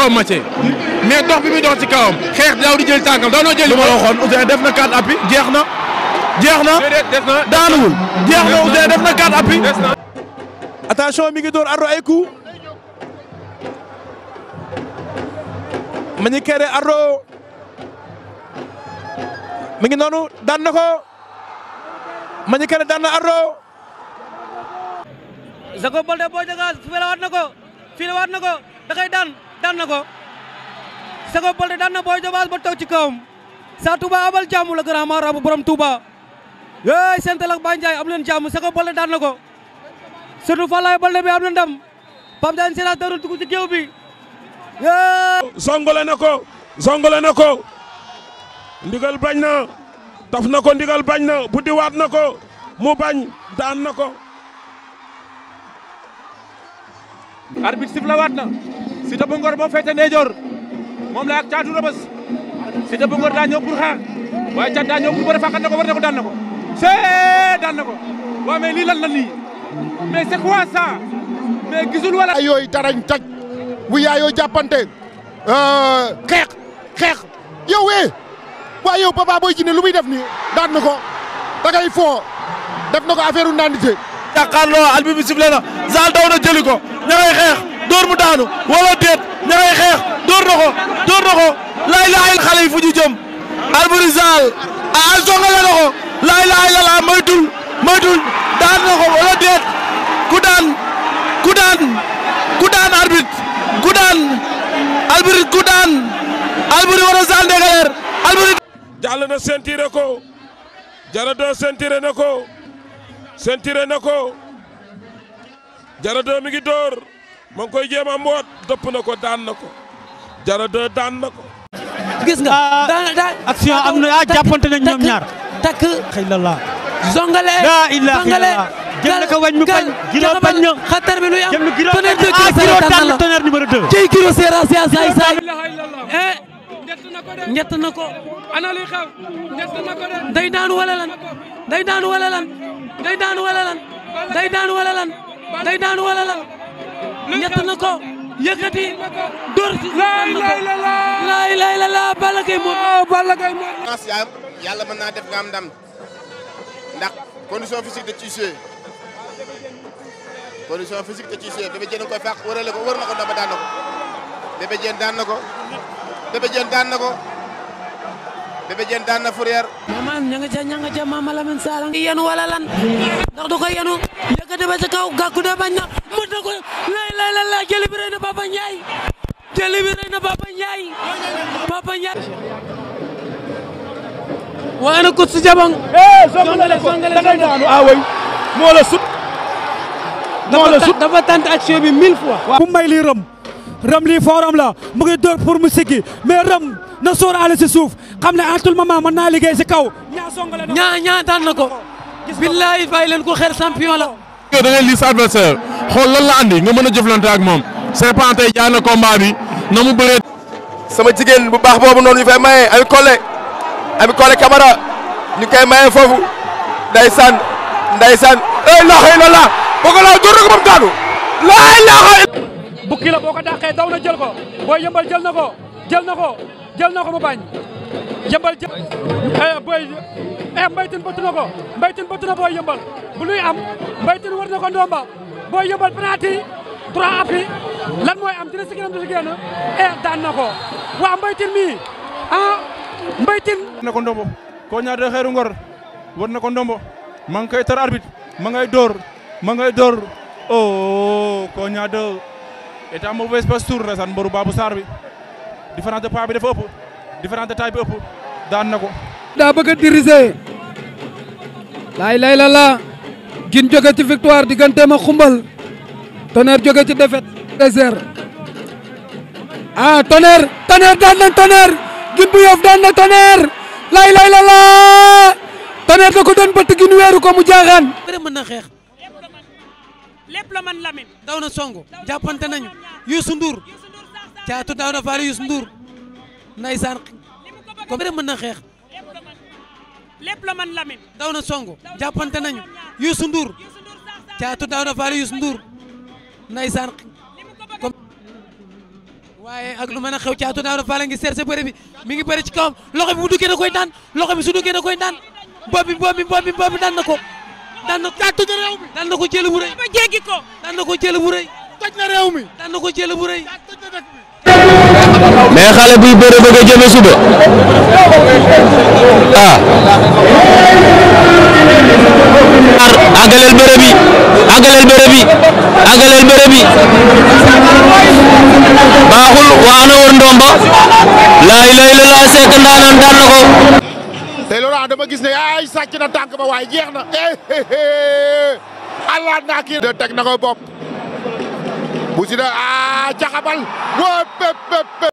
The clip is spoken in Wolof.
kawam Mathieu mais dox bi muy dox ci kawam xeex daaw di jël tànkam daaw noo jël li ma la waxoon Ousseyn def na 4 appuis jeex na jeex na def na daanuwul jeex na Ousseyn def na 4 appuis des na attention mi ngi door Ardo ay coup mi ngi kere Ardo mi ngi noonu daan na ko ma ngi kere daan na Ardo Jacob Baldé Boy Diagas fii la waat na ko fii la waat na ko da koy daan daan na ko Jacob Baldé daan na Boy Diagas ba toog ci kawam saa Touba abal jàmm la grand marabout borom Touba yéey sentel ak Baye Ndiaye am leen jàmm Jacob Baldé daan na ko surtout Falaye Baldé bi am na ndam Pape Diagne sénateur dugg ci géew bi yéey zongole na ko zongole na ko ndigal bañ na taf na ko ndigal bañ na buddi waat na ko mu bañ daan na ko arbitre sifla waat na Siteu bu Ngor moo féete ndeyjoor moom la ak Caatu Rebeuss Siteu bu Ngor daa ñëw pour xeex waaye Caat daa ñëw pour bëre fàqat na ko war na ko daan na ko see daan na ko waaw mais lii lan la lii mais c'est quoi ça mais gisul wala ay yooyu darañ taj bu yaayoo jàppante xeex xeex yow wee waaye yow Papa Boy Djiné lu muy def nii daan na ko da ngay foo def na ko affaire u nandite jàkkaarloo albi bi sifflé na Zal daw na jëli ko ña ngay xeex door mu daanu wala déet ña ngay xeex door na ko door na ko laay laay xale yi fu ñu jëm Alboury Zal a songale na ko laay laay la la moytul moytul daan na ko wala déet ku daan ku daan ku daan arbitre ku daan Alboury ku daan Alboury wala Zal Ndingler Alboury jàll na sentiré ko jara doo sentiré na ko sentiré na ko jara doo mi ngi door ma ngi koy jéem a mboot dëpp na ko daan na ko jara doo daan na ko gis nga daan daan action am na ah jàppante nañ ñoom ñaar takk xëy la la zongale la ilaha zongale illallah jël na ko wañ mu bañ giro bañ na xatar bi luy am jël na giro tonnerre de ah Kiro giro Sera daan na na tonnerre numéro 2 cey Kiro Sera Sera saay saay eh ñett na ko de ñett na ko ana li xew ñett na ko de day daanu wala lan day daanu wala lan day daanu wala lan day daanu wala lan day daanu wala lan ñett na ko yëkkati dóor si laay laay la la laay laay la la Balla Gaye moom Balla Gaye moom chance yaa am yàlla mën naa def nga am ndam ndax condition physique da ciy joué condition physique da ciy joué Bébé Diène koy fàq wërale ko wër na ko ndomba daan na ko Bébé Diène daan na ko Bébé Diène daan na ko Bébé Diène daan na Fourrière mama ña nga ca ña nga ca mama Lamine Sala ngi yenu wala lan ndax du ko yenu yëkkati ba ca kaw gàkku de bañ na mën na ko lay lay la la jëli bi rëy na Papa Ndiaye jëli bi rëy na Papa Ndiaye Papa Ndiaye waaye na ko si jabang songale ko da ngay daanu ah way moo la sut moo la sut dafa tant action bi mille fois bu may lii rëm rëm lii fooram la mu ngi door pour mu siggi mais rëm na sóoraale si suuf xam ne à tout moment mën naa liggéey si kaw ñaa songale na ñaa ñaa daan na ko billahi bàyyi leen ko xel champion la yow da ngay lii sa adversaire xool lan la andi nga mën a jëflante ak moom Serpent tey jaay na combat bi na mu bëree sama jigéen bu baax boobu noonu ñu fay maye Ami Collé Ami Collé Camara ñu koy maye foofu ndeysaan ndeysaan la ilaha illallah bëgg laa dur ko ba mu daanu la ilaha bukki la boo ko dàqee daw na jël ko booy yëmbal jël na ko jël na ko jël na ko mu bañ yëmbal jël eh booy eh mbaytin bëtt na ko mbaytin bëtt na booy yëmbal bu luy am mbaytin war na ko ndomba booy yëmbal penalty trois appuis lan mooy am dina si gënam du si génn eh daan na ko waa mbaytin mi ah mbaytin na ko ndombo ko ñaar de xeeru ngor war na ko ndombo ma ngi koy tar arbitre ma ngay door ma ngay door oh ko ñaar de état mauvaise posture ndeysaan mboru Babou Sarr bi différence de pas bi dafa ëpp différence de taille bi ëpp daan na ko daa bëgg a diriger laay lay la la gin jóge ci victoire digganteem ak xumbal tonnerre jóge ci défaite désert ah tonnerre tonnerre daan na tonnerre gin bu yof daan na tonnerre laay lay la la tonnerre da ko doon bëtt gin weeru ko mu jaaxaan bëre mën na xeex lépp la man Lamine daw na songo jàppante nañu Youssou Ndour caatu daaw na faale Youssou Ndour ndeysaan ko bëre mën na xeex lépp la man Lamine daw na songo jàppante nañu Youssou Ndour caatu daaw na faale Youssou Ndour ndeysaan ko waaye ak lu mën a xew caatu daaw dafa la ngi seet sa bëre bi mi ngi bëre ci kawam loxo bi bu duggee da koy daan loxo bi su duggee da koy daan bopp bi bopp bi bopp bi bopp bi daan na ko daan na caatu na réew mi daan na ko jël bu rëy ba jéggi ko daan na ko jël bu rëy toj na réew mi daan na ko jël bu rëy mais xale buy bëre bëgg a jëme suba ah àggaleel bëre bi àggaleel bëre bi àggaleel bëre bi baaxul waa ana wër ndomba laay lay la laa sekk ndaanaan daan na ko tey loolu dama gis ne ay sàcc na tànk ba waaye jeex na allah naa kii de teg na ko bopp bu si da a caxabal wo pep pep